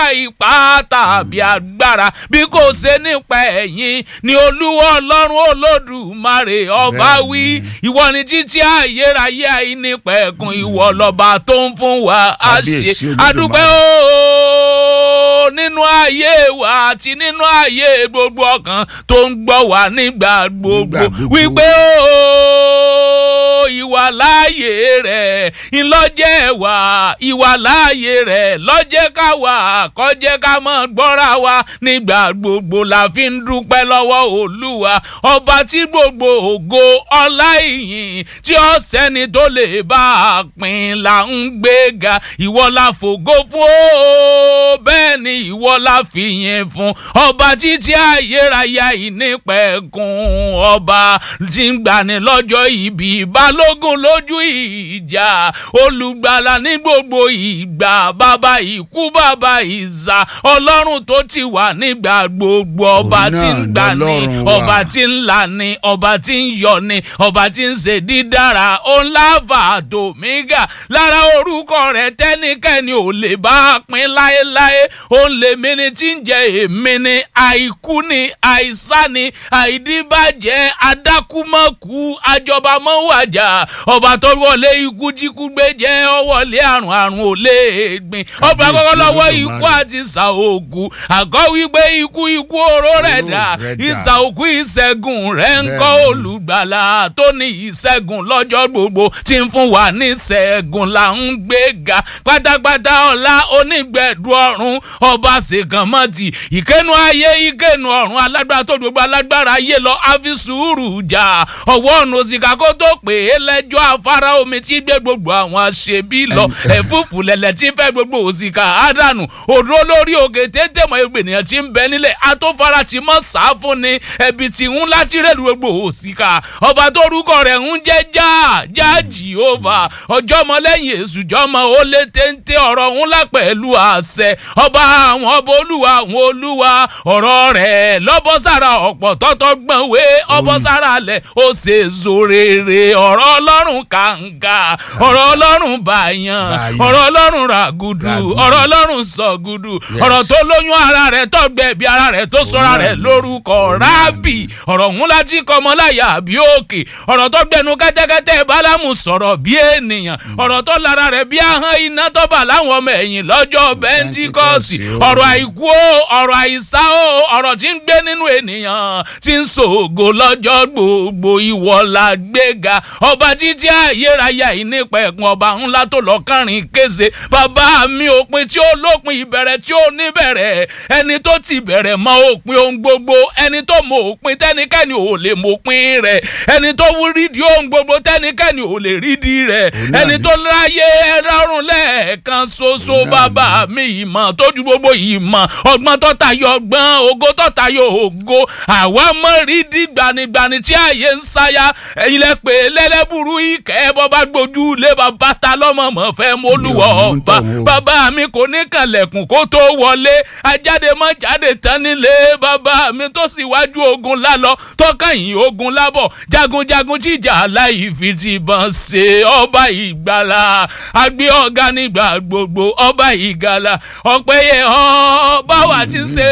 ipá tàbí agbára bí kò ṣe nípa ẹ̀yìn ni olúwa ọlọ́run olódùmarè ọba wí ìwọ ni títí ayérayé àìnípẹ̀kun ìwọ lọ́ba tó ń fún wa àṣẹ Kábíyèsí Olódùmarè. adúpẹ́ ooo nínú ayé wa àti nínú ayé gbogbo ọkàn tó ń gbọ́ wá nígbà gbogbo Nígbà gbogbo. wípé ooo ìwà láàyè rẹ̀ ńlọ́jẹ́ wà ìwà láàyè rẹ̀ lọ́jẹ́ ká wà kọ́jẹ́ ká mọ̀ gbọ́ra wa nígbà gbogbo la fi ń dúpẹ́ lọ́wọ́ olúwa ọba tí gbogbo ògo ọlá ìyìn tí ó sẹ́ni tó lè bá a pín là ń gbéga ìwọ la fògo fún ó bẹ́ẹ̀ ni ìwọ la fìyìn fún ọba títí ayérayé ìnípẹ̀kun ọba tí ń gbani lọ́jọ́ ìbí balógun lójú ìjà olùgbàlà ní gbogbo ìgbà bàbá ikú bàbá ìzà ọlọ́run tó ti wà nígbà gbogbo ọba Òun tí ń náà gbani lọ́lọ́run wa. ọba tí ń là ní ọba tí ń yọ ní ọba tí ń ṣe dídára ọ̀làfà àtòmígà lára orúkọ rẹ̀ tẹ́nikẹ́ni ò lè bá a pín láéláé òun lèmi ni tí ń jẹ èmi ni àìkú ni àìsá ni àìdíbàjẹ́ adákúmọ̀kú àjọbamọ́wàjà ọba tó wọlé ikú jíkú gbé jẹ́ ọwọ́lé àrùn àrùn ò lè gbìn ọba Kábíyèsí kọ́kọ́ lọ́wọ́ Olódùmarè. ikú àti ìsàògùn àgọ́ wípé ikú ikú oró rẹ̀ dà Oró rẹ̀ dà. ìsà òkú ìṣẹ́gun rẹ̀ ń kọ́ Bẹ́ẹ̀ni. olùgbàlà tó ní ìṣẹ́gun lọ́jọ́ gbogbo tí ń fún wa ní ìṣẹ́gun là ń gbé ga pátápátá ọ̀la onígbẹ̀dù ọ̀run ọba ṣèkànmọ́tì ìkẹ́nu ayé ìkẹ́nu ọ̀run alágbára tó gbogbo alágbára ayé lọ àfi sùúrù jà ọwọ́ ọ̀nà òsìkà kó tó pè é lẹ́jọ́ afárá omi tí gbé gbogbo àwọn aṣebi lọ ẹ̀fúùfù lẹ̀lẹ̀ tí fẹ́ gbogbo òsìkà àdánù òdúró lórí òkè tètè mọ ẹgbẹ́ ènìyàn tí ń bẹ nílẹ̀ atófara tí mọ̀ sá fún ni ẹbí tí ń láti rẹ̀ lu gbogbo òsìkà ọba tó rúkọ rẹ̀ ń jẹ́ já já jehova ọjọ́mọ lẹ́yìn èṣù jọmọ ó lé téńté ọ̀rọ̀ ńlá pẹ̀lú àṣẹ ọba àwọn ọba olúwa àwọn olúwa ọ̀rọ̀ rẹ̀ lọ́bọ̀sára ọ̀pọ̀ tọ́tọ́ gbọ̀n wé ọbọ̀sára lẹ̀ ó ṣe zòrèrè ọ̀rọ̀ ọlọ́run kàǹkà ọ̀rọ̀ ọlọ́run bàyàn Bàyàn. ọ̀rọ̀ ọlọ́run ràgùdù Ràgùdù. ọ̀rọ̀ ọlọ́run sọ̀gùdù Yes. ọ̀rọ̀ tó lóyún ara rẹ̀ tọ́gbẹ́ bí ara rẹ̀ tó sọ́ra náà rẹ̀ ni. lórúkọ Òun náà rábì ọ̀rọ̀ ńlá láti kọmọláyà bí òkè ọ̀rọ̀ tó gbẹnu kẹ́tẹ́kẹ́tẹ́ bálámù sọ̀rọ̀ bí ènìyàn ọ̀rọ̀ tó lára rẹ̀ bí ahọ́n iná tó bà láwọn ọmọ ẹ̀yìn lọ́jọ́ bẹ́ńtíkọ́sì Pentecost, ọ̀rọ̀ àìkú o ọ̀rọ̀ àìsá o ọ̀rọ̀ tí ń gbé nínú ènìyàn tí ń ṣògo lọ́jọ́ gbogbo ìwọ la gbéga ọba títí ayérayé ìnípẹ̀kun ọba ńlá tó lọ kánrin kése bàbá mi òpin tí ó lópin ìbẹ̀rẹ̀ tí ó níbẹ̀rẹ̀ ẹni tó ti bẹ̀rẹ̀ mọ òpin ohun gbogbo ẹni tó mọ òpin tẹ́nikẹ́ni ò lè mọ òpin rẹ̀ ẹni tó wú rídìí ohun gbogbo tẹ́nikẹ́ni ò lè rídìí rẹ̀ Òun náà ẹni ni. tó láyé ẹlọ́run lẹ́ẹ̀kan ṣoṣo Òun náà bàbá mi ìmọ̀ tójú gbogbo ìmọ̀ ọgbọ́n tó tayọ ọgbọ́n ògo tó tayọ ògo àwa mọ̀ rídìí gbanigbani tí ààyè ń sáyà ẹ̀yin lẹ pé lẹ́lẹ́bùrú ìkẹ́ bọ́ bá gbójú lé bàbá ta lọ́mọ mọ̀ fẹ́ mọ́lúwọ̀ Mi ò mọ̀ ń ọba tọ̀ wọ́n. bàbá mi kò ní kànlẹ̀kùn kó tó wọlé ajáde mọ́ jáde tán nílé bàbá mi tó sì wájú ogun lálọ tó kẹ́yìn ogun lábọ̀ jagunjagun jíjà láì fi ti bọn ṣe ọba ìgbàlà àgbẹ̀ ọ̀gá nígbà gbogbo ọba ìgbàlà ọ̀pẹ̀yẹ ọba wa ti ń ṣe